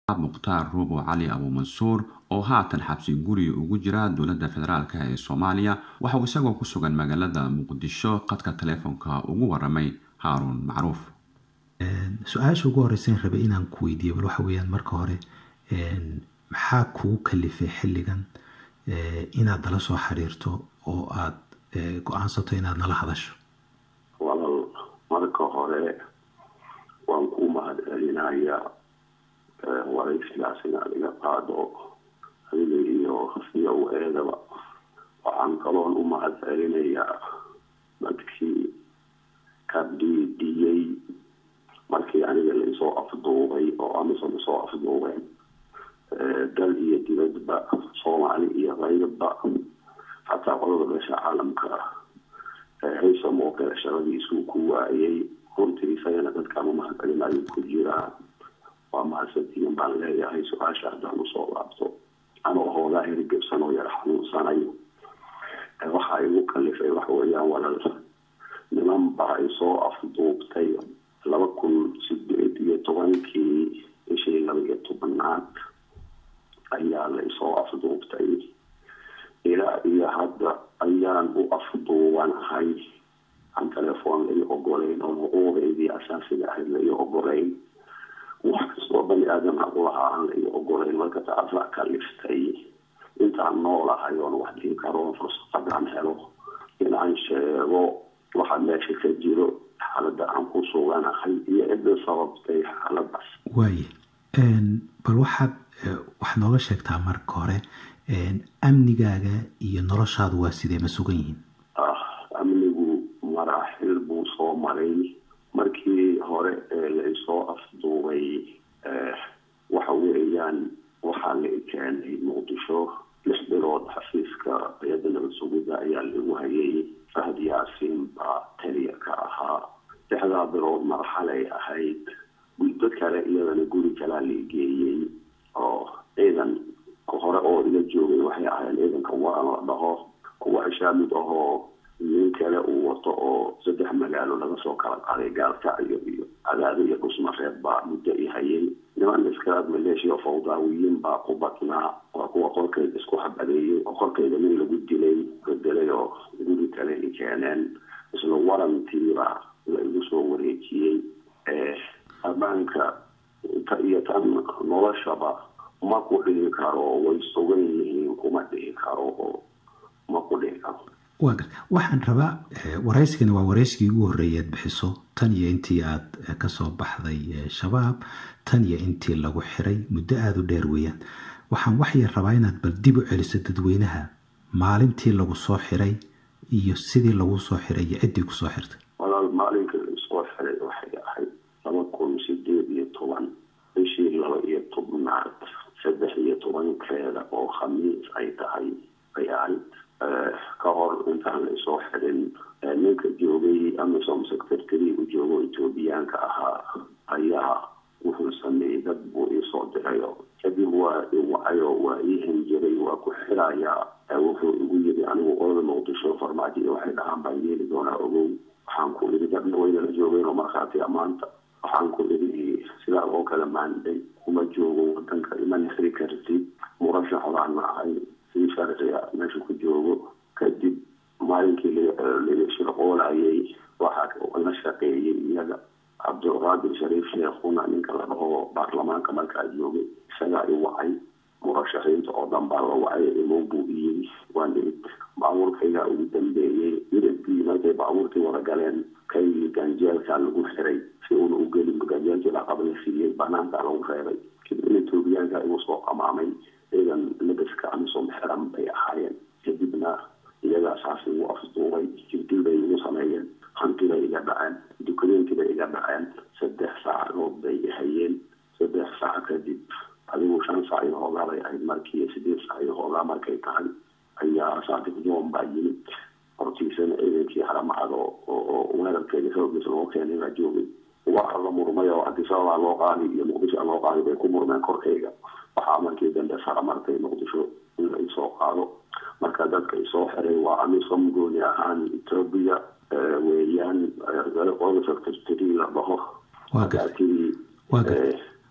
mukhtaar ruubo cali abuumansuur oo haatan xabsi guri ugu jira dowladda federaalk ee soomaaliya waxa uu isagoo ku sugan magaalada muqdisho qadka taleefonka ugu waramay haaruun macruuf su-aasha ugu horeysan rabay inaan ku weydiiyo bal waxa weyaan marka hore maxaa kugu kalifay xilligan inaad nala soo xiriirto oo aad go-aansato inaad nala hadasho walal marka hore waan ku mahad celinayaa waraysigaas inaad iga qaado adiga iyo iyo eedaba waxaan kaloon u mahad celinayaa dadkii ka dhiidhiyey markii aniga laisoo afduubay oo amison isoo afduubeen dal iyo dibadba soomaali iyo qaybba xataa qolada beesha caalamka haysam oo kale shaqadiisuu ku waayay runtii isagana dadkaan u mahad celinayo ku jiraa waa mahadsantiin baan leeyahay su-aasha haddaan usoo laabto anoo hoogaa hirgebsan oo yar xanuunsanayo waxaa igu kalifay waxa weeyaan walal niman baa isoo afduubtay laba kun sideed iyo tobankii bishii laba iyo tobanaad ayaa la isoo afduubtay ilaa iyo hadda ayaan u afduubanahay aan telefoon lai ogolayn oo xuquuqeydii asaasiga ahayd lai ogolayn wax kastoo bani aadam aqulahaa aan lai ogolayn marka taasaa kaliftay intaan noolahay oon wax dhihi karo fursadadaan helo in aan sheego waxa meesha ka jiro xaalada aan ku suganahay iyo cidda sababtay xaaladaas waaye bal waxaad waxaad nooga sheegtaa marka hore amnigaaga iyo noloshaadu waa sidee ma sugan yihiin amnigu maraaxil buu soo maray markii hore ee laisoo afduubay waxa weeyaan waxaa la keenay muqdisho lix bilood xafiiska hay-adda nabad sugidda ayaa lagu hayay fahd yaasiin baa taliya ka ahaa lixdaa bilood marxalay ahayd guddo kale iyadana guri kalaa la geeyey oo ciidan hore oo ila joogay waxay ahayn ciidanka waran la dhaho kuwa ishaamid ahoo nin kale uu wato oo saddex magaalo laga soo kala qaaday gaalkacyo iyo cadaado iyo dhusmareed baa muddo i hayay niman iskalaad maleeshiya fawdaawiyiin baa ku badnaa waa kuwa qorkeyda isku xabadeeyey oo qorkeyda nin lagu dilay bedelay oo guri kale i keeneen isla warantiibaa la igu soo wareejiyey ammaanka ta iyo tan noloshaba ma ku dhihi karo way sugan yihiin kuma dhihi karo oo ma ku dhihi karo waa gar waxaan rabaa waraysigani waa waraysigii ugu horreeyay aad bixiso tan iyo intii aad kasoo baxday shabaab tan iyo intii lagu xiray muddo aada u dheer weeyaan waxaan waxyar rabaa inaad bal dib u celiso dadweynaha maalintii lagu soo xiray iyo sidii lagu soo xiray iyo ciddii kusoo xirtay walaal maalinkii laisoo xiray waxay ahayd laba kun sideed iyo toban bishii laba iyo tobnaad saddex iyo tobankeeda oo khamiis ay tahay ay ahayd ka hor intaan la isoo xirin ninka joogay amisom secretarigu joogo ethoobiyaanka ahaa ayaa wuxuu sameeyey dad buu iisoo dirayo kadib waa iwacayo waa ii hanjiray waa ku xirayaa wuxuu igu yiri anigu qolada muqdisho farmaajo iyo waxay dhahaan baan yeeli doonaa ogow waxaan ku idhi dadna waynala joogeen oo markhaati amaanta waxaan ku idhi sidaa oo kale maanday kuma joogo wadanka iman xiri kartid murashax baan ahay si sharciga meesha ku joogo kadib maalinkii laga shirqoolayay waxaa la shaqeeyey iyaga cabdulqaadir shariif sheekhuna ninka la dhaho baarlamaanka markaa joogay isagaa i wacay murashaxiinta oo dhan baa la wacay imow buu iyiri waan imid baabuurkaygaa ugu dambeeyey midabkii markay baabuurkii wada galeen kaygii ganjeelkaa lagu xiray si uuna u gelin ganjeelkii laqab la siiyey banaankaa lagu reebay kadibna etoobiyaanka igu soo qamaamay ciidan labaska amisom xiran bay ahaayeen kadibna iyagaa saas igu afduubay jibdil bay igu sameeyeen hantibay iga dhaceen dukumeentibay iga dhaceen saddex saacadood bay hayeen saddex saac kadib adigu shan saac iyo hoogaa bay ahayd markii sideed saac iyo hoogaa markay tahay ayaa saadiq joon baa yimid hortiisana ciidankii haramacad oo weerarkeeda xoogiisa loo keenay baa joogay waa la murmay oo adisababaa loo qaadi iyo muqdisho loo qaadi bay ku murmeen korkayga waxaa markii dambe sara martay muqdisho in la isoo qaado marka dadka isoo xiray waa amisom gooni ahaan etoobiya weeyaan qolada secretary la dhaho waa gartay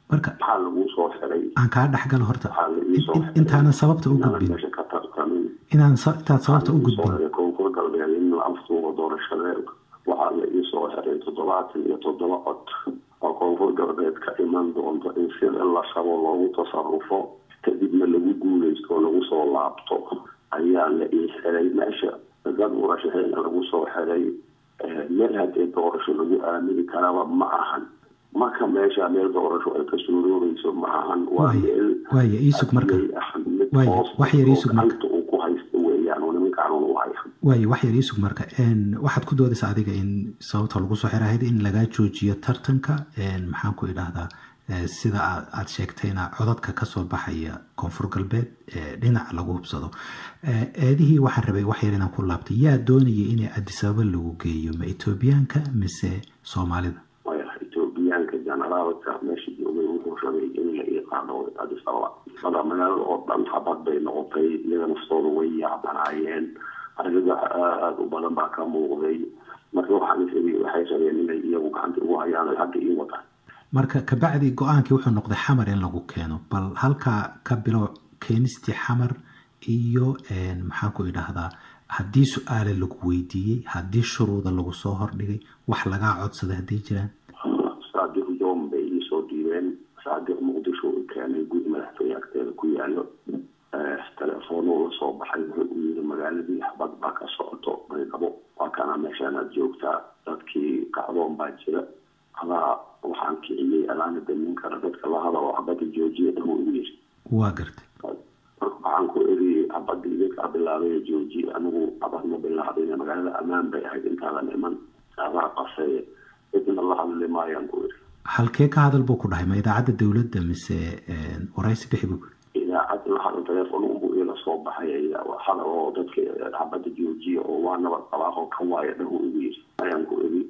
marka maxaa lagu soo xiray aan kaa dhexgalo horta waxaa la ii soo in- xiray intaanan sababta u inaanan gudbin meesha ka tartamin inaan sa- intaad sababta u Waxaa la ii soo gudbin xiray koonfur galbeed in la aftuubo doorashadeed waxaa la ii soo xiray toddobaatan iyo toddoba cod oo koonfur galbeed ka iman doonto in sida la rabo loogu tasarufo kadibna lagu guuleysto oo lagu soo laabto ayaa la ii xiray meesha dad murashaxiina lagu soo xiray eh, meel haddee doorasho lagu aamini karaba ma ahan marka meesha meel doorasho ay ka suuroobeyso ma ahan waa Waaye- meel waaye iisug marka hadiyay ah mid Waaye, hoos wax yar iisug marka. gacanta uu ku haysto weeyaan oo nimankaan uu haya waaye wax yar iisug marka een, waxaad ku doodaysa adiga in sababta lagu soo xirahayd in lagaa joojiyo tartanka een, maxaan ku idhaahdaa ee, sida aad aad sheegtayna codadka kasoo baxaya koonfur galbeed ee dhinac lagu hubsado Ee, eedihii waxaan rabay wax yar inaan ku laabtay yaa doonayay in addis ababa lagu geeyo ma etoobiyaanka mise soomaalida maya etoobiyaanka generaalka meesha joogay wuxuu rabay in la ii qaado addis ababa mada magaalada oo dhan xabad bay noqotay iyaga naftooda way yaabanaayeen argagax aada u badan baa ka muuqday marka waxaan is iri waxay rabeen inay iyagu gacanta ugu hayaan ay hadda ii wadaan marka kabacdi go-aankii wuxuu noqday xamar in lagu keeno bal halkaa ka bilow keenistii xamar iyo een, maxaan ku idhaahdaa haddii su-aale lagu weydiiyey haddii shuruuda lagu soo hordhigay wax lagaa codsaday hadday jiraan saadiq joom bay ii soo dhiibeen saadiq muqdisho uu keenay gudi madaxtooye agteeda ku yaalo Eh, telefoonuu la soo baxay wuxuu u yiri magaaladii xabad baa ka socoto baydhabo waa kana meeshaan aad joogtaa dadkii kacdoon baa jira adaa waxaan kiciyey adaana damin kara dadka la hadalo xabada joojiya dhahu ugu yiri waa gartay marka waxaan ku eri xabada idinkaa bilaabay jooji anigu xabad ma bilaabin magaalada ammaan bay ahayd intaadan iman adaa qasay cidna la hadli maayaan ku eri halkee ka hadal buu ku dhahay ma idaacadda dowladda mise een, waraysi bixi buu ku yidhi? idaacad la hadal telefoon unbuu ila soo baxay ayaa hadal oo dadka xabada joojiya oo waa nabad qabaaqo ka waaya dhahu ugu yiri ayaan ku eri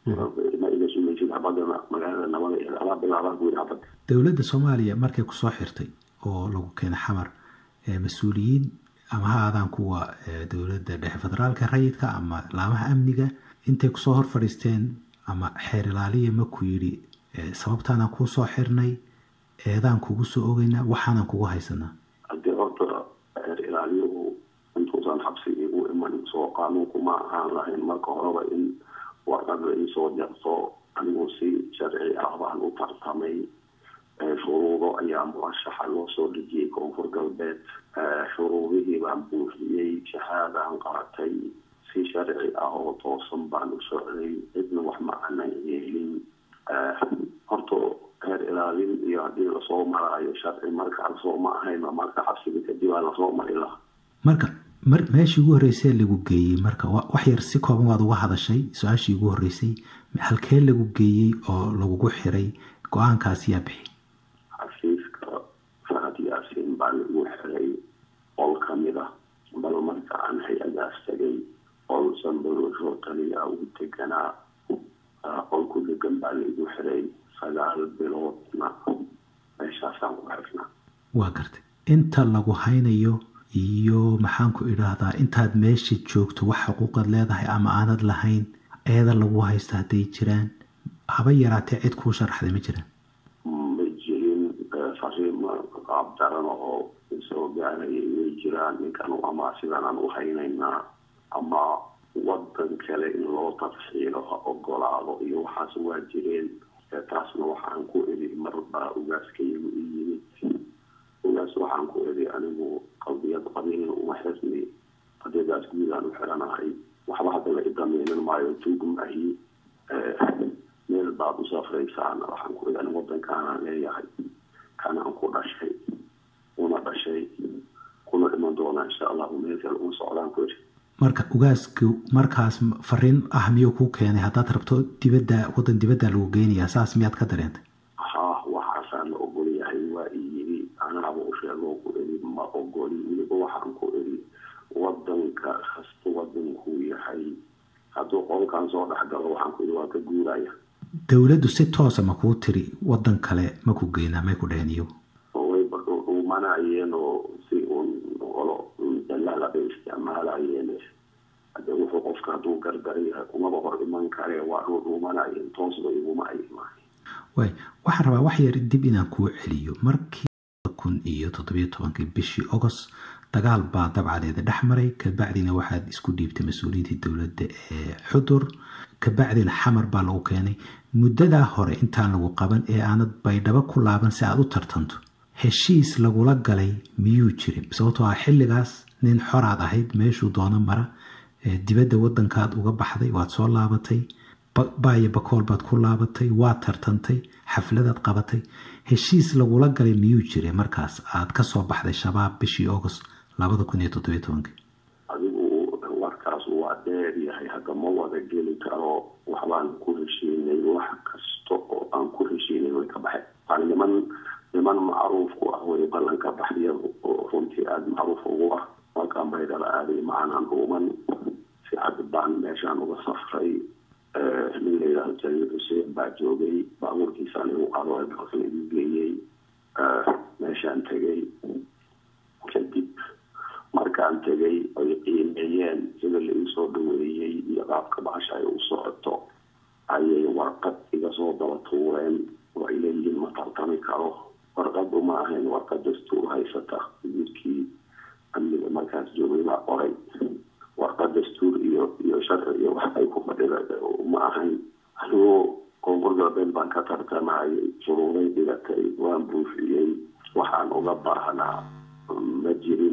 ma iga sumaysid xabadana magaalada nabada ee adaa bilaabaa ku yiri xabada dowladda soomaaliya markay kusoo xirtay oo lagu keenay xamar ee mas-uuliyiin ama ha aadaan kuwa ee, dowladda dhexe federaalka rayidka ama laamaha amniga intay kusoo hor fadhiisteen ama xeer ilaaliya ma ku yidhi ee, sababtaanaan kuu soo xirnay eedaan kugu soo ogeynaa waxaanan kugu haysanaa haddii horta reer ilaaliyuhu intuusan xabsi igu iman soo qaanuunku ma ahaan lahayn marka horeba in warqad la iisoo jarto anigu si sharci ah baan u tartamay Eh, shuruudo ayaa murashaxa loo soo dejiyey koonfur galbeed Eh, shuruudihii baan buuxiyey shahaadaan qaatay si sharci ah oo toosan baan u socday cidna wax ma aanan yeelin Eh, horta heer ilaalin iyo haddii lasoo maraayo sharci markaa lasoo ma ahayn marka xabsiga kadib aa lasoo mari lahaa marka mar meeshii ugu horreysay lagu geeyey marka wa- wax yar si kooban waad uga hadashay su-aashii ugu horreysay halkee lagu geeyey oo lagugu xiray go-aankaas yaa bixi xafiiska fahad yaasiin baa lagu xiray qol ka mid ah bal marka aan hay-adaas tagay qol sanbalosho taliya ugu deganaa ah, qol ku degan baa laigu xiray sagaal biloodna meeshaasaan ku xirnaa waa gartay inta lagu haynayo iyo maxaan ku idhaahdaa intaad meesha joogto wax xuquuqaad leedahay ama aanad lahayn eeda lagu haysto hadday jiraan haba yaraatee cid kuu sharaxday ma jiraan ma jirin eh, fariimo qaab daran oo soo gaarayay way jiraan ninkan ama sidanaan u haynaynaa ama wadan kale in loo tafxiilo ha ogolaado iyo waxaas waa jireen Eh, taasna waxaan ku eri marbaa ugaaskaygu i yimid ugaas waxaan ku eri anigu qadiyad qabiilna uma xirni qadiyadaas guudaan u xiranahay waxba hadda la idamiinin maayo tuug maahi Eh, meel baad u safraysaan waxaan ku eri anigu wadankaanaan leeyahay kanaan ku dhashay una dhashay kuna dhiman doona insha allahu meel kale uma socdaan ku eri marka ugaasku markaas m- fariin ah miyuu kuu keenay haddaad rabto dibadda waddan dibadda lagu geynayaa saas miyaad ka dareentay haa waxaasaan la ogol yahay waa i yidhi anaaba u sheegoo ku eri ma ogoli weliba waxaan ku eri wadanka kasta wadankuu yahay hadduu qolkan soo dhex galo waxaan ku eri waa ka guuraya dowladdu si toosa ma kuu tiri waddan kale ma ku geynaa may ku dheheen iyagu oo way dhuumanayeen oo si uun qolo dalaala bay isticmaalayeen hadde wuxuu qofka hadduu gargar yahay kumaba hor iman kare waa dhuu dhuumanayeen toosba iguma ay imaan waay waxaan rabaa wax yar dib inaan kuu celiyo markii kun iyo toddobiyo tobankii bishii agost dagaal baa dabcadeeda dhex maray kabacdina waxaad isku dhiibtay mas-uuliyiintii dowladda ee xudur kabacdina xamar baa lagu keenay muddadaa hore intaan lagu qaban ee aanad baydhabo ku laaban si aad u tartanto heshiis lagula galay miyuu jirin sababtoo ah xilligaas nin xoraad ahayd meeshuu doono mara dibadda wadankaad uga baxday waad soo laabatay baayo bakool baad ku laabatay waad tartantay xafladaad qabatay heshiis lagula galay miyuu jiray markaas aad kasoo baxday shabaab bishii august labada kun iyo toddobiyo tobankii adigu warkaas waa dheer yahay hadda ma wada geli karo waxbaan ku heshiinay wax kasta oo aan ku heshiinay way ka baxeen waa niman niman macruuf ku ah way ballanka baxyadu oo runtii aada macruuf ugu ah markaan baydala aaday macanaan dhuuman si cad baan meeshaan uga safray nin layidhahdo jaliil xuseen baa joogay baabuurkiisaan igu qado dalkan igu geeyey meeshaan tegay kadib markaan tegay ay qiimeeyeen sida la iisoo dhaweeyey iyo qaabka bahasha ay u socoto ayay warqad iga soo daba tuureen oo ay leeyihiin ma tartami karo warqadu ma ahayn warqad dastuur haysata wiilkii amniga markaas joogay baa qoray warqad dastuur iyo iyo sharci iyo wax ay ku fadhida ma ahayn anigoo koonfur galbeed baan ka tartamayay shuruuday dhigatay waan buufiyey waxaan uga baahnaa ma jirin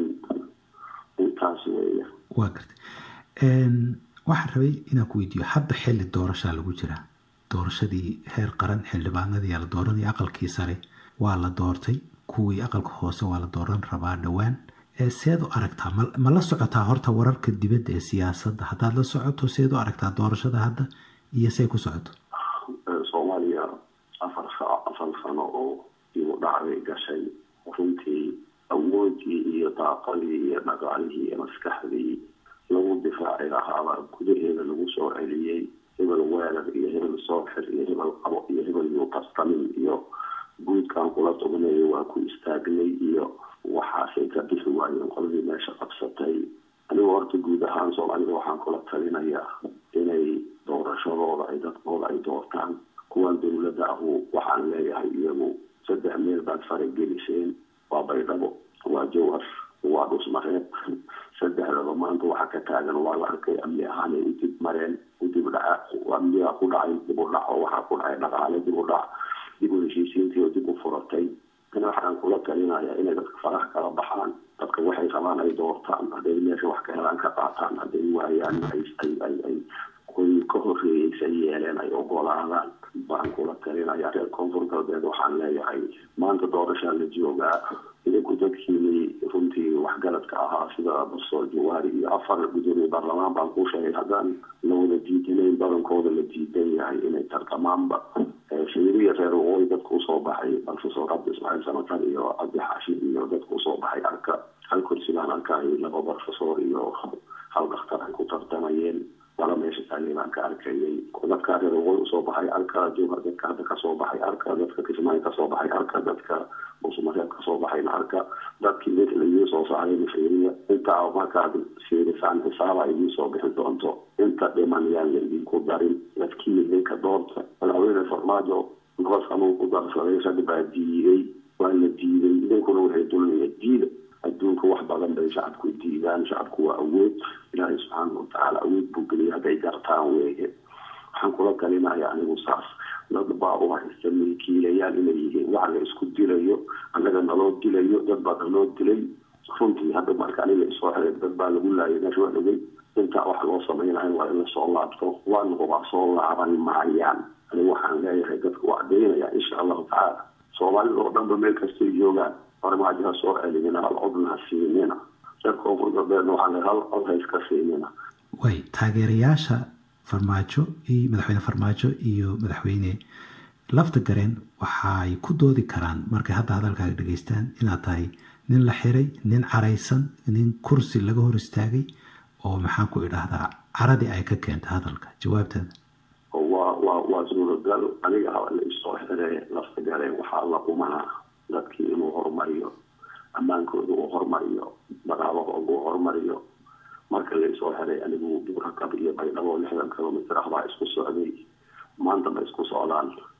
intaas weeya waa gartay waxaan rabay inaan ku weydiiyo hadda xilli doorashaa lagu jiraa doorashadii heer qaran xildhibaanadii la dooranaya aqalkii sare waa la doortay kuwii aqalka hoose waa la dooran rabaa dhowaan seed u aragtaa ma la socotaa horta wararka dibadda ee siyaasadda haddaad la socoto seed u aragtaa doorashada hadda iyo say ku socoto soomaaliya afar afar sano oo igu dhacday gashay runtii awoodii iyo daaqadii iyo dhaqaalihii iyo maskaxdii lagu difaaci lahaaba gudaheeda lagu soo celiyey hebel weerar iyo hebel sooxir iyo hebel qabo iyo hebel yuu qastamin iyo guudkan kula tugnayo waa ku istaagnay iyo waxaasay ka bixi waayeen qoladii meesha qabsatay anigoo horta guud ahaan soomaalida waxaan kula talinayaa inay doorashadooda ay dadkooda ay doortaan kuwan dowladda ahu waxaan leeyahay iyagu saddex meel baad farageliseen waa baydhabo waa jawhar waa dhusmareeb saddexdaba maanta waxa ka taagan waa la arkay amni ahaanay u dib mareen u dib dhaca amniga ku dhacay dib u dhac oo waxaa ku dhacay dhaqaale dib u dhac dib u heshiisiintii oo dib u furatay ina waxaan kula talinayaa inay dadka faraha kala baxaan dadka waxay rabaan ay doortaan hadday meesha wax ka helaan ka qaataan hadday waayaan ay ay ay ay kuwii ka horreeyeysa yeeleen ay ogolaadaan baan kula talinayaa reer koonfur galbeed waxaan leeyahay maanta doorashaa la joogaa idinku dadkiini runtii waxgaradka ahaa sida barsoo jawaari iyo afar gudoomiye baarlamaan baan ku sheegay haddaan la wada diidinayn badankooda la diidan yahay inay tartamaanba shiriya reer waqooyi dadka usoo baxay professor cabdi ismaaciil samatar iyo cabdi xaashid iyo dadka usoo baxay arka hal kursi baan arkay laba professor iyo hal dhakhtar ay ku tartamayeen laba meesha taagay baan ka arkayay dadka reer waqooyi usoo baxay arka jowhar dadka hadda kasoo baxay arka dadka kismaayo kasoo baxay arka dadka musumareeb kasoo baxayna arka dadkii mid laigii soo saaray shiriya intaa markaad fiirisaan xisaaba idiin soo bixi doonto inta dhiman yaan la idinku darin dadkii idinka doorta madaxweyne farmaajo nabad xanuun ku darsaday rag baa diiday waa la diiday idinkuna waxay dulmiya diida adduunka wax badan bay shacabku diidaan shacabku waa awood ilaahay subxaana watacaala awood buu geliyay hadday gartaan weeye waxaan kula talinaya anigu saas dad baa u haysta milkiilayaal inay yihiin waxa la isku dilayo annaga naloo dilayo dad baa naloo dilay runtii hadda marka aniga isoo xiray dad baa lagu laayay meesha waa dhogay intaa wax loo samaynayo waa in lasoo laabto waana waa soo laaban maayaan anigu waxaan leeyahay dadka waa daynaya insha allahu tacaala soomaalida oo dhanba meel kastay joogaan farmaajo ha soo celinina hal codna ha siinina reer koonfur galbeedna waxaan leeyahay hal cod ha iska siinina way taageerayaasha farmaajo iyo madaxweyne farmaajo iyo madaxweyne lafta gareen waxay ku doodi karaan markay hadda hadalkaaga dhegeystaan inaad tahay nin la xiray nin caraysan nin kursi laga hor istaagay oo maxaan ku idhaahdaa caradii ay ka keentay hadalka jawaabtaada waa waa waa suuragal aniga haba la isoo xire lafta gareen waxaa la qumanaa dadkii inuu horumariyo ammaankooda uu horumariyo dhaqaalahooda uu horumariyo marka laisoo xiray anigu buurakab iyo baydhabo lixdan kilomitr ah baa isku socday maanta ma isku socdaan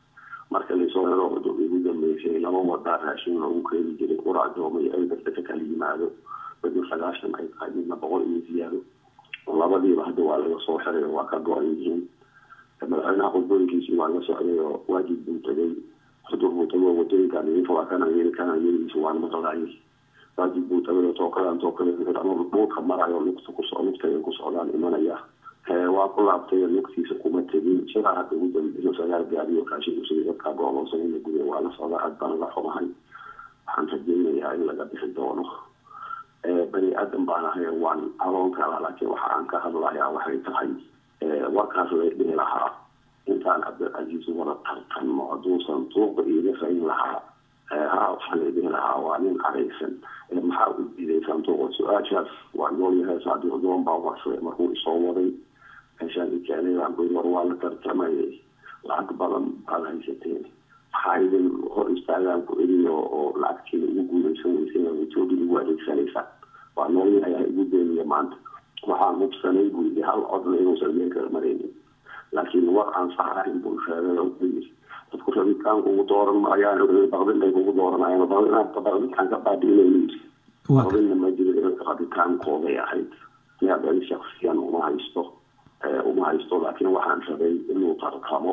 marka laysoo helo ugu dambeysay laba wadaa raashin loogu keeni jiray quraacdooma iyo elbasta ka kala yimaado midna sagaashan ay tahay midna boqol iyo ziyaado labadiiba hadda waa laga soo xiray oo waa ka go-an yihiin madaxweynaha khudbooyinkiisii waa la socday oo waajib buu tegay xudur buu tagay oo wadooyinkan idinka waa kana yeeli kana yeeligiisa waan maqlaayay waajib buu tagay oo tookadan tookada ama dhulka marayo lugta kuso lugta ay ku socdaan imanaya waa ku laabtay lugtiisa kuma tegin sidaa hadda ugu dambeysay sagaal gaariyo kaashin usii dadkaa gooloonsan in la guday waa la socdaa aad baan la xumahay waxaan rajeynayaa in laga bixi doono bani aadan baan ahay waan aloon kala laakiin waxa aan ka hadlayaa waxay tahay warkaas lay dhihi lahaa intaan cabdilcasiis wada tartanno hadduusan tuuqa iiga fayn lahaa ha waxaa lay dhihi lahaa waa nin caraysan maxaa u diidaysaan tuuqa su-aashaas waa noolyahay saadiq doon baa warsaday markuu isoo waday meeshaan ikeenayaan bui war waa la tartamayay lacag badan baad haysateen maxaa idin hor istaagaan ku eliyo oo lacagtiina ugu guulaysan weysay etoobiya ugu adeegsanaysaan waa noolyahay ha igu beeniya maanta waxaan hubsanay buu yidhi hal codna inuusan meel kala maraynin laakiin war aan sax ahayn buu sheegay oo yidhi dadku rabitaanka ugu dooran maayaan baqdin bay kugu dooranayaan baqdinkaan ka baadiinaynu yidhi baqdinna ma jiro rabitaankooday ahayd yaa bali shaksiyan uma haysto uma haysto laakiin waxaan rabay inuu tartamo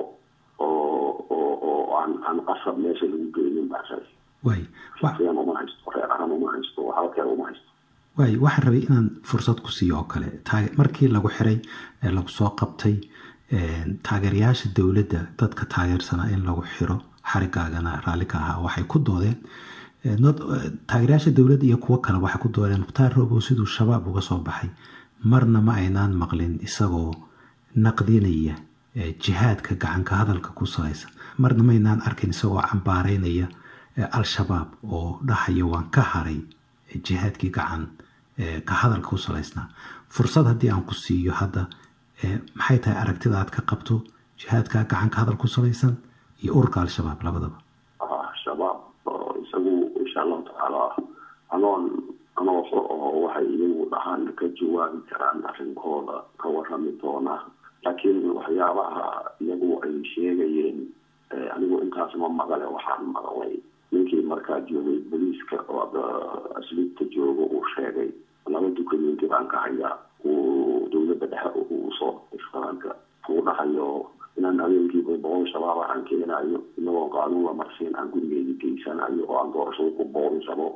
oo oo oo aan aan qasab meesha lagu geynin baan rabay way shaksiyan uma haysto reer ahaan uma haysto halkee uma haysto waay waxaan rabay inaan fursad ku siiyo oo kale markii lagu xiray ee lagu soo qabtay taageerayaasha dowladda dadka taageersanaa in lagu xiro xarigaagana raalli ka ahaa waxay ku doodeen taageerayaasha dowladda iyo kuwo kale waxay ku doodeen mukhtaar roobow siduu shabaab uga soo baxay marna ma aynaan maqlin isagoo naqdinaya jihaadka gacanka hadalka ku salaysan marna maynaan arkin isagoo cambaareynaya al-shabaab oo dhahaya waan ka haray jihaadkii gacan ka hadalka ku salaysnaa fursad haddii aan ku siiyo hadda maxay tahay aragtida aad ka qabto jihaadka gacan ka hadal ku salaysan iyo ururka al-shabaab labadaba shabaab isagu insha allahu tacaala anoon anoo oo waxay iyagu dhahaan ka jawaabi karaan arrinkooda ka warami doona laakiin waxyaabaha iyagu ay sheegayeen anigu intaas ma maqale waxaan maqlay ninkii markaa joogay boliiska oo asliibta jooga uu sheegay laba dukameenti baan ka hayaa uu dowladda dhexe uu soo islaanka uu dhahayo inaan habeenkiiba boqol shabaab aan keenayo inagoo qaanuun la marsiin aan gurigeyga geysanayo oo aan doorashada ku boodisabo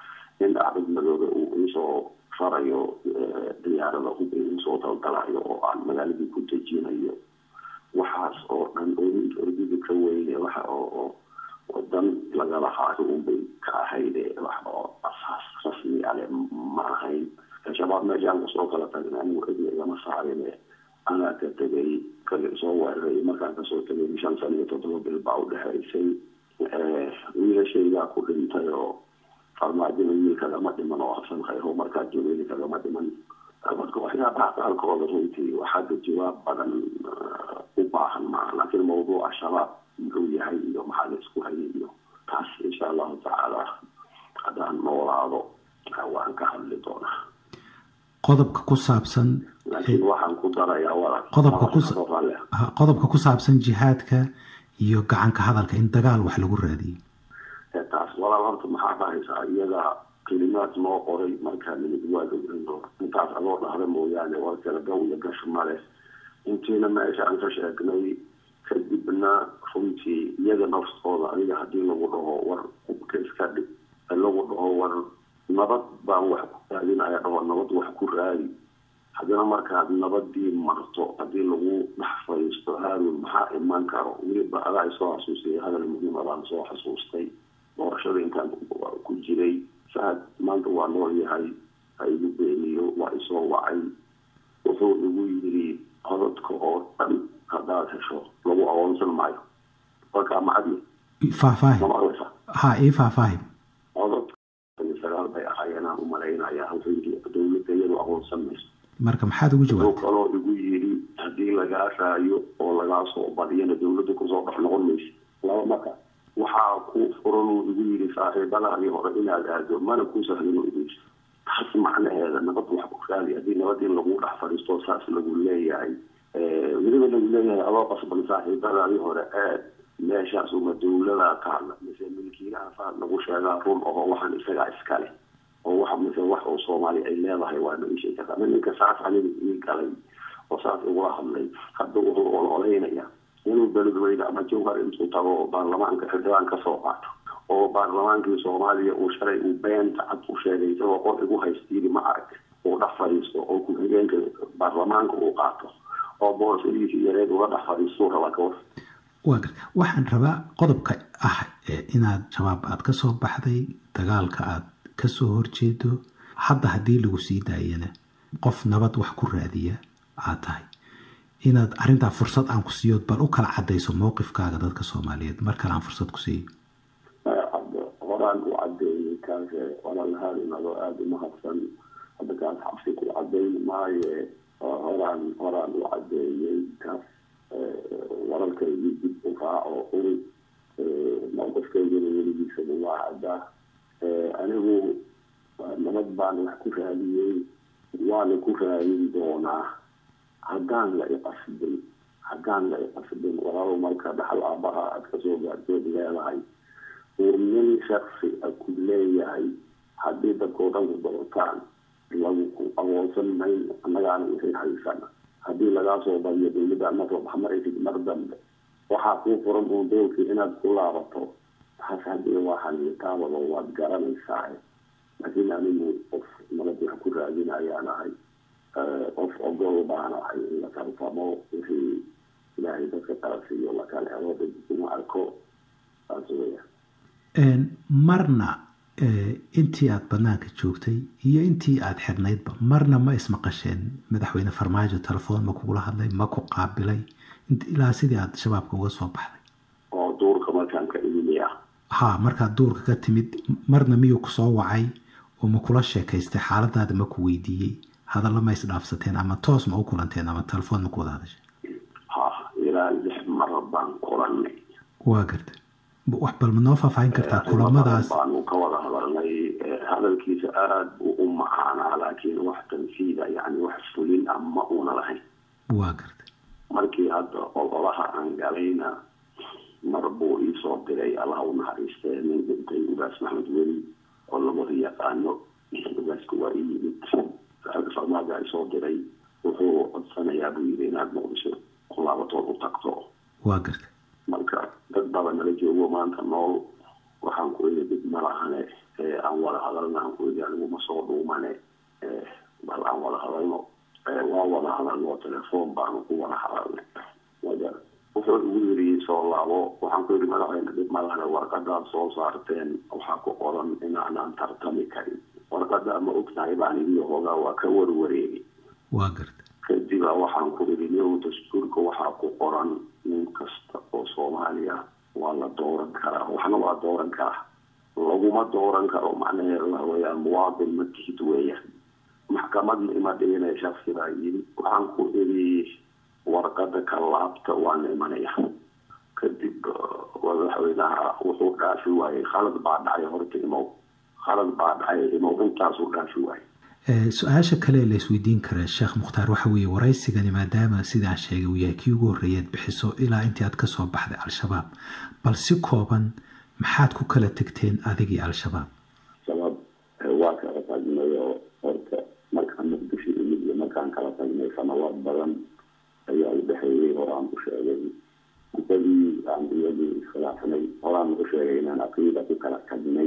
in dhacdad madoobe uu iisoo farayo diyaarada hub iisoo daldalayo oo aan magaaladii ku dejinayo waxaas oo dhan ordida ka weyne waxa oo wadan lagala haayo unbay ka ahayde wax oo asaas rasmi ale ma ahayn shabaab meeshaan kusoo kala tagna anigu cidi igama saarine anaa ka tegay kali soo weeraray markaan kasoo tegay shan sana iyo toddoba bil baa u dhexaysay wiilashaygaa ku dhintay oo farmaajina wiil kagama dhiman oo xasan khayro markaa joogeyni kagama dhiman marka waxyaabaha qaarkooda runtii waxaada jawaab badan u baahan maaha laakiin mawduuca shabaab muxuu yahay iyo maxaa la isku hayay iyo taas insha allahu tacaala haddaan noolaado waan ka hadli doonaa qodobka ku saabsan laakiin waxaan ku darayaa walaal qodobka ku qodobka ku saabsan jihaadka iyo gacanka hadalka in dagaal wax lagu raadiyey taas walaal horta maxaa dhahaysaa iyada kelimaad noo qoray markaa nimid waa gawrino intaas adoo dhahda mooyaane war kala gaw iyo gash male intiina meesha aan ka sheegnay kadibna runtii iyaga naftooda aniga haddii lagu dhaho war hubka iska dhig lagu dhaho war nabad baan wax ku raadinaya dhaho nabad wax ku raadi haddana markaad nabadii marto haddii lagu dhex fadhiisto haarun maxaa iman karo weliba adaa isoo xasuustay hadal muhiima baan soo xasuustay doorashada intaan ku jiray saad maanta waa nool yahay ha igu beeniyo waa isoo wacay wuxuu igu yiri codadka oo dhan haddaad hesho lagu aqoonsan maayo warkaa macadi faahfaahin ma maqlaysa ha ii faahfaahin codadka sagaal bay ahaayeen aan u malaynaya halkii dowladda iyadu aqoonsan mayso marka maxaad ugu wuxuu jawaabtay kaloo igu yiri haddii lagaa raayo oo lagaa soo badiyana dowladda kusoo dhex noqon mayso laba marka waxaa ku furan uu igu yiri saaxiibadaadii hore inaad aado mana ku sahlin igu yiri taas macnaheeda nabad wax ku raadi haddii nabad in lagu dhex fadhiisto saas lagu leeyahay weliba lagu leeyahay adoo qasban saaxiibadaadii hore aad meeshaas uma dawladaa taalla mise milkiilahaasa lagu sheegaa run oo waxaan isagaa iskale oo wax mise wax oo soomaali ay leedahay waa ma ishey kartaa ninka saas aniga ii galay oo saas igula hadlay hadda wuxuu ololeynaya inuu beledweyne ama jawhar intuu tago oo baarlamaanka xildhibaan kasoo qaato oo baarlamaankii soomaaliya uu shalay uu beenta cad u sheegay isagoo qor igu haystiidi ma arag uu dhex fadhiisto oo ku-xigeenka baarlamaanka uu qaato oo boosadiisi yareed uga dhex fadhiistuu raba kawar waa gar waxaan rabaa qodobka ah inaad shabaab aada ka soo baxday dagaalka aad kasoo horjeedo hadda haddii lagu sii daayana qof nabad wax ku raadiya aad tahay inaad arrintaa fursad aan ku siiyood bal u kala cadayso mowqifkaaga dadka soomaaliyeed mar kale aan fursad ku siiyo horaan u cadeeyey kaas walaalhaan inadoo aada umahadsan hadda kaas xabsi ku cadayn maaye horaan horaan u cadeeyey kaas wararkaygii dib u raaco uri mowqifkaygana weligiisaba waa caddaa anigu nabad baan wax ku raadiyey waana ku raadin doonaa haddaan la iqasbin haddaan la iqasbin walaalow marka dhaxal aabaha aada kasoo gaarteed leedahay uu nin shaksi a ku leeyahay haddii dadkao dhan ku doortaan lagu ku aqoonsan mayn annagaana wixii haysana haddii lagaa soo badiyo dawladda ama soo baxmaraysid mar dambe waxaa kuu furan uun doolkii inaad ku laabato taas haddii waa xaliitaabado waad garanaysaa laakiin anigu qof nabad wax ku raadinayaan ahay qof ogol baan ahay in la tartamo wixii ilaahay dadka kala siiyo lakala helo dad uma arko saas weya marna intii aada banaanka joogtay iyo intii aada xirnaydba marna ma ismaqasheen madaxweyne farmaajo telefoon ma kugula hadlay ma ku qaabilay ilaa sidii aada shabaabka uga soo baxday oo duurka markaan ka imimiya ha markaad duurka ka timid marna miyuu kusoo wacay oo ma kula sheekaystay xaaladaada ma ku weydiiyey hadalla ma isdhaafsateen ama toos ma u kulanteen ama telefoon ma ku wada hadashay ha ilaa lix mar baan kulanay waa garta wax bal ma noo faahfaahin kartaa kulamadaas baanu ka wada hadalnay hadalkiisa aada buu u macaanaa laakiin wax tanfiida yani wax fulin ah ma una lahayn waa garta markii hadda ololaha aan galayna mar buu iisoo diray allaha u naxariistee nin dhintay ugaas maxmed weli oo labada yaqaano ugaaska waa ii yimid farmaaga isoo diray wuxuu codsanayaa buu yidhi inaad muqdisho kulaabatood u tagto waa garta marka dad baba nala joogo maanta nool waxaan ku ii dib ma lahane aan wada hadalna aan ku ii anigu ma soo dhuumane bal aan wada hadalno waa wada hadalno telefoon baanu ku wada hadalnay wuxuu igu yiri soo laabo waxaan ku yidhi madaxweyne dib ma lahane warqadaad soo saarteen waxaa ku qoran inaanaan tartami karin warqada ma ogtahay baan idii hoogaa waa ka warwareegi waa garta kadiba waxaan ku idhi niyow dastuurka waxaa ku qoran nin kasta oo soomaaliya waa la dooran karaa waxna waa dooran karaa laguma dooran karo macnaheedu waxa weeyaan muwaadin ma tihid weeyaan maxkamadna ima dhigina shaksi baa yidhi waxaan ku idhi warqada ka laabta waana imanaya kadib madaxweynaha wuxuu dhaafi waayey khalad baa dhacay horta imow khalad baa dhacay imow intaasuu dhaafi waayey su-aasha kale la isweydiin kara sheekh mukhtaar waxa weeye waraysigani maadaama sidaan sheegay uu yahay kii ugu horreeyaad bixiso ilaa intii aad kasoo baxday al-shabaab bal si kooban maxaad ku kala tegteen adigii al-shabaab shabaab waa kala tagnay oo horta markaan muqdisho imid iyo markaan kala tagnay sanawaad badan ayaa u dhexeeyey horaan ku sheegay kusadii aan iyadii iskhilaafnay horaan ku sheegay inaan aqiida ku kala tagnay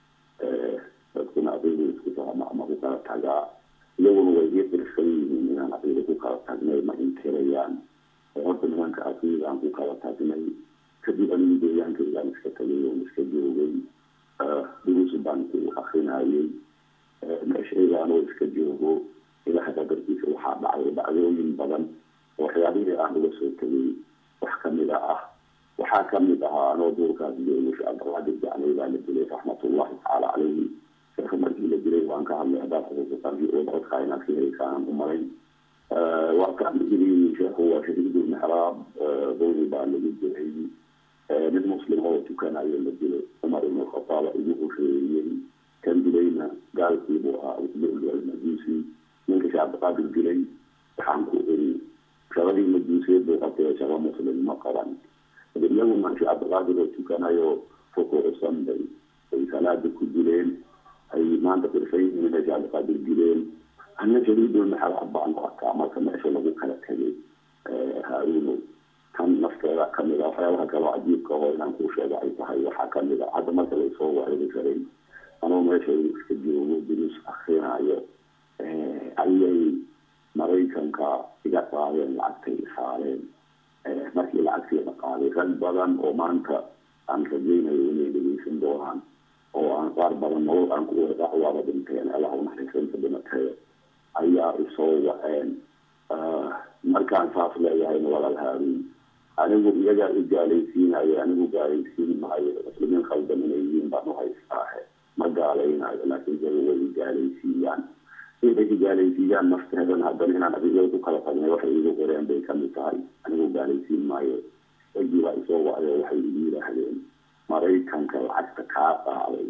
dadkuna aqiida isku fahma ama ku kala tagaa iyaguna way ii qirsan yihiin inaan aqiida ku kala tagnay ma intirayaan horta nimanka aqiida aan ku kala tagnay kadib anigu deegaankaygaan iska tagay oon iska joogay duruus baan ku akrinayay meeshaygaanoo iska joogo ilaha qadarkiisa waxaa dhacday dhacdooyin badan oo waxyaabihii aan uga soo tegay wax kamida ah waxaa kamid ahaa anoo duurkaas joogo sheekh cabdilqaadir jaclay baa la dilay raxmatullahi tacaala caleyhi sheekha markii la dilay waan ka hadlay haddaad xusuusataan v o codkaa inaad ka helaysaan u malayn waa kaan dilay sheekhu waa shahiidul mixraab dowri baa lagu dilay mid muslim oo tukanayo la dilay cumar ibn khataaba igu hosheeyey kan dilayna gaalkiibuu ahaa usbul almajuusi ninka sheekh cabdiqaadir dilay waxaan ku iri shaqadii majuusiyeed buu qabtay shaqo muslim ma qaban iyagu maashi cabdiqaadir oo tukanayo rukuucsan bay ay salaada ku dileen ay maanta qirsan yihiin inay cabdiqaadir dileen anna shariidul maxalad baan u arkaa marka meesha lagu kala tegay haaruuno kan nafteeda kamid a waxyaabaha kaloo cajiibka oo inaan kuu sheego ay tahay waxaa kamid a hadda marka laysoo wareegi karay anuu meesha iska joogo duruus akrinayo ayay maraykanka iga qaadeen lacagtay saareen markii lacagtii la qaaday rag badan oo maanta aan rajaynayo inay dhegeysan doonaan oo aan qaar badan nolol aan ku wada waaba dhinteen allah unaxariisanta dhimatee ayaa isoo waceen markaan saas leeyahayna walaal haaruun anigu iyagaa i gaalaysiinayo anigu gaalaysiin maayo muslimiin khaldan inay yihiin baan u haystaahe ma gaalaynayo laakiin iyaga way i gaalaysiiyaan inay i gaalaysiiyaan nafteedan haddana inaan adiga ku kala tagnay waxay igu qoreen bay kamid tahay anigu gaalaysiin maayo ragii baa isoo wacday waxay igu yidhaahdeen maraykanka lacagta kaa qaaday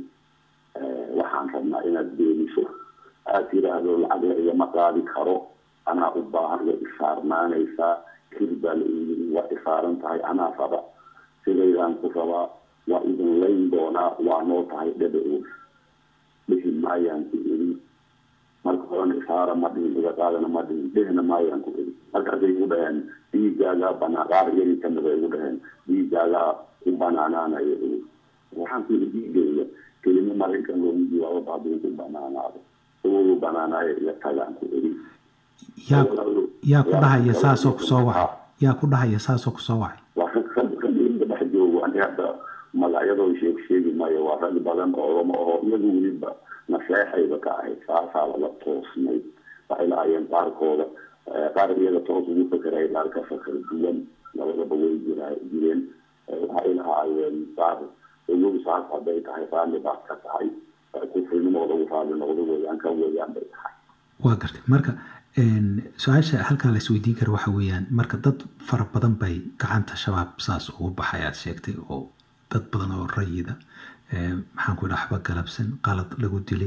waxaan rabnaa inaad beeniso aad tiraahdo lacag la igama qaadi karo anaa u baahan way isaarnaanaysaa kir baa la iyiri waa isaaran tahay anaa raba sidaydaan ku rabaa waa idin layn doonaa waa noo tahay dhebe oos dhihi maayaan ku iri marka horena isaara ma dhihin iga qaadana ma dhihin dhehna maayaan ku iri markaasay igu dhaheen dhiigaagaa banaa qaar iyagii kamid ay igu dhaheen dhiigaagaa u banaanaanayo iri waxaan ku iri dhiigayga kelimo maraykan loogu jawaabo hadduu ku banaanaado ugu banaanaayo iga tagaan ku iri yaa yaa ku dhahaya saasoo kusoo wacay yaa ku dhahaya saasoo kusoo wacay waa rag rag ragga dhex joogo ani hadda magacyadoo sheeg sheegi maayo waa rag badan oo lama aho iyagu weliba naseexayba ka ahayd saasaa laga toosnay waxay lahaayeen qaarkooda qaar iyaga toos ugu fekeray qaar ka fakar duwan labadaba way jira jireen waxay lahaayeen qaar ogow saas hadday tahay raalli baad ka tahay kufrinimooda u raalli noqdo weeyaan kan weeyaan bay tahay waa gartay marka su-aasha halkaa la isweydiin kara waxa weeyaan marka dad fara badan bay gacanta shabaab saas ugu baxay aad sheegtay oo dad badan oo rayida maxaan ku dhaxba galabsan qalad lagu dilay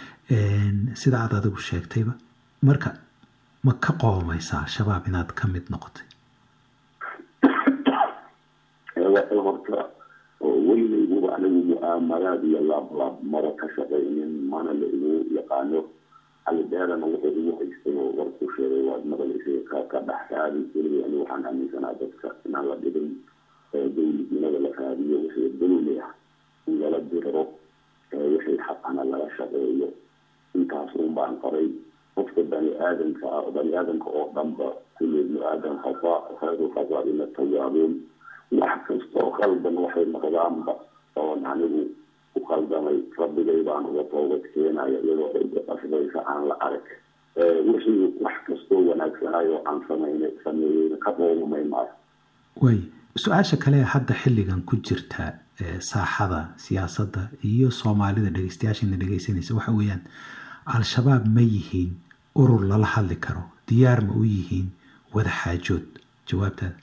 sida aad adigu sheegtayba marka ma ka qoomaysaa shabaab inaad ka mid noqotay horta weligayguba anigu mu'aamaraad iyo laablaab mara ka shaqaynin mana la igu yaqaano alideerana wuxuu igu haystay oo warku sheegay waad maqlaysay ka ka dhex raadi weligay anigu waxaan aaminsanaa dadka inaan la dhibin dowladnimada la raadiyo wixii dowli ah in lala diriro wixii xaqana laga shaqeeyo intaas un baan qoray qofka bani aadamka ah bani aadamka oo dhanba kulli ibnu aadam khata khayru khataa'ina tawaabuun wax kastoo qaldan waxay noqdaanba oon anigu u qaldamay rabbigay baan uga toobad keenaya iyadoo cidda qasbaysa aan la arag wixii wax kastoo wanaagsanayo aan samayna sameeyeyna ka qoomamay maayo way su-aasha kale hadda xilligan ku jirta saaxada siyaasadda iyo soomaalida dhegeystayaashana dhegeysanaysa waxa weeyaan al-shabaab ma yihiin urur lala hadli karo diyaar ma u yihiin wada xaajood jawaabtaada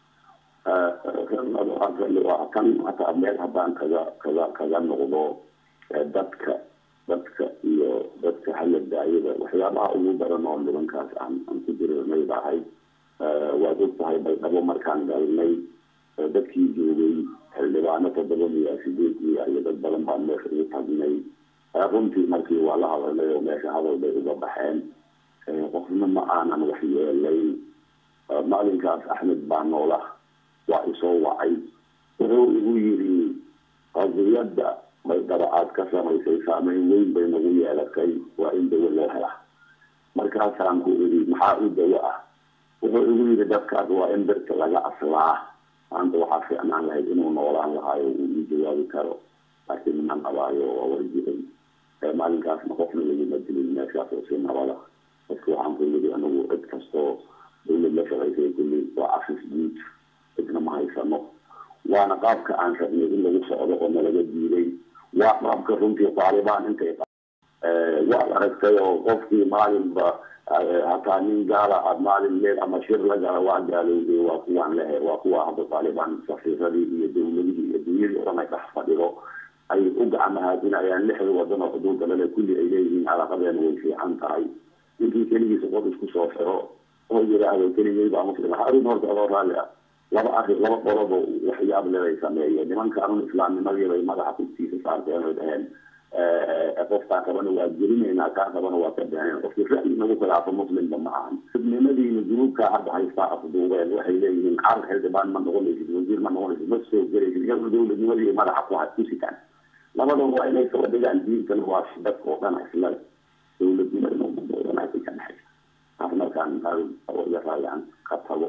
kan hataa meel haddaan kaga kaga kaga noqdo dadka dadka iyo dadka hala daayada waxyaabaha ugu daran oo nimankaas aan aan ku jirinay bahay waad og tahay baydhabo markaan galnay dadkii joogay xildhibaano toddoba miya sideed miya iyo dad badan baan meesha ugu tagnay runtii markii waa la hadalnay oo meesha hadal bay uga baxeen qofna ma aanan wax yeelayn maalinkaas axmed baa noola waa isoo wacay wuxuu igu yiri qadiyadda baydhabo aad ka samaysay saameyn weyn bay nagu yeelatay waa in dawo loo hela markaasaan ku iri maxaa u dawo ah wuxuu igu yiri dadkaas waa in birta laga aslaa maanta waxaa fiicnaan lahayd inuu noolaan lahaayo uu ii jawaabi karo laakiin ma nabaayo waa warjiray maalinkaasna qofna laguma dilin meeshaas oo si nabada dadka waxaan ku yiri anigu cid kastoo dawlad la shaqaysay kulli waa cafis guud cidna ma haysano waana qaabka aan rabnay in lagu socdo oo nalaga diiday waa qaabka runtii taalibaan intay waad aragtay oo qofkii maalinba hataa nin gaala aad maalin leed ama shir la gala waa gaalowday waa kuwaan lehe waa kuwa hadda taalibaan safiiradii iyo dowladihii iyo dunyadii o dhan ay dhex fadhido ay u gacmahaadinayaan lixda wadan oo xuduudda lale kulli ay leeyihiin calaaqadeena way fiican tahay ninkii keligiisa qof isku soo xiro oo yiraahdo keligay baa muslima harun horta adoo raalli ah laba arrin laba qolobo waxyaab leday sameeyeen nimankaanun islaamnimadiibay madaxa kugtiisa saarteen oy dhaheen qofkaa qabana waa gelinaynaa kaa qabana waa ka beeneen qofki ra'yi nagu khilaafo muslimba ma ahan xubnimadiina dunuubkaa hadda haystaa afduubeen waxay leeyihiin carar xildhibaan ma noqonaysid wasiir ma noqonaysid ma soo gelaysid iyaguna dowladnimadii madaxa ku ku sitaan labadaba waa inay kala dhigaan diintana waa si dadka oo dhan islale dowladnimadana umada oo dhan ay ka dhexaysa taas markaan raayan ka tago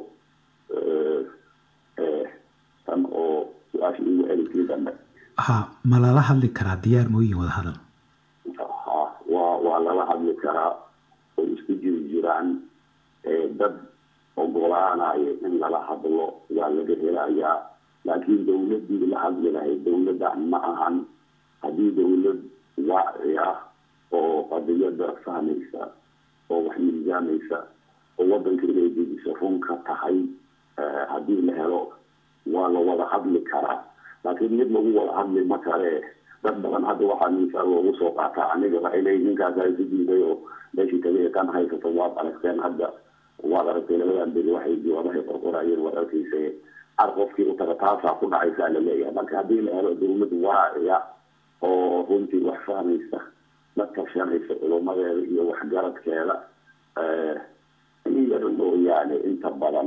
tan oo su-aasha igu celisii dambe ha ma lala hadli karaa diyaar mooyin wada hadal ha waa waa lala hadli karaa oo isku jiri jiraan dad ogolaanayo in lala hadlo waa laga helayaa laakiin dowladii la hadli lahayd dowladda ma ahan haddii dowlad waaci ah oo qadiyada fahmaysa oo wax miisaamaysa oo wadanka inay dejiso run ka tahay haddii la helo waa la wada hadli karaa laakiin mid lagu wada hadli ma kale dad badan hadda waxaa miisaal loogu soo qaataa aniga waxay leeyihin ninkaasa isu diiday oo meeshii tagay kan haysato waad aragteen hadda waad aragtay labadan beri waxay jawaabahay qorqorayeen waad arkaysa ar qofkii u taga taasaa ku dhacaysaa la leeyahay marka haddii la helo dowlad waaciya oo runtii wax fahmaysa la tashanaysa culumadeeda iyo waxgaradkeeda in yar mooyaane inta badan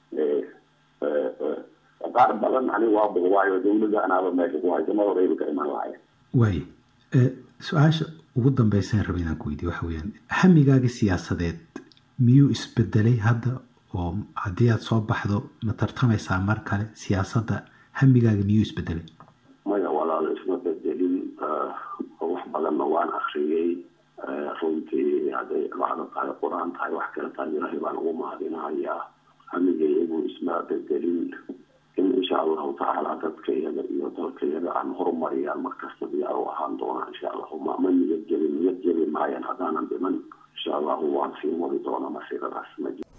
qaar badan ani waa boqwaayo dowladda anaaba meesha ku haysa ma horeyba ka iman lahayn waay su-aasha ugu dambeysaan raba inaan ku weydiye waxa weyaan hamigaagi siyaasadeed miyuu isbedelay hadda oo haddii aada soo baxdo ma tartamaysaa mar kale siyaasadda hamigaaga miyuu isbedelay maya walaalo isma bedelin wax badanna waan akriyey runtii hadday lacdo tahay qur-aan tahay wax kale tahay ilaahay baan ugu mahadinahayaa hamigaygu isma bedelin in insha allahu tacaala dadka iyaga iyo dalka iyaga aan horumariyaan markasta diyaar u ahaan doonaa insha allahu ma ma niyad jebin niyad jebi maayan haddaanan dhiman insha allahu waan sii wadi doonaa masiiradaas ma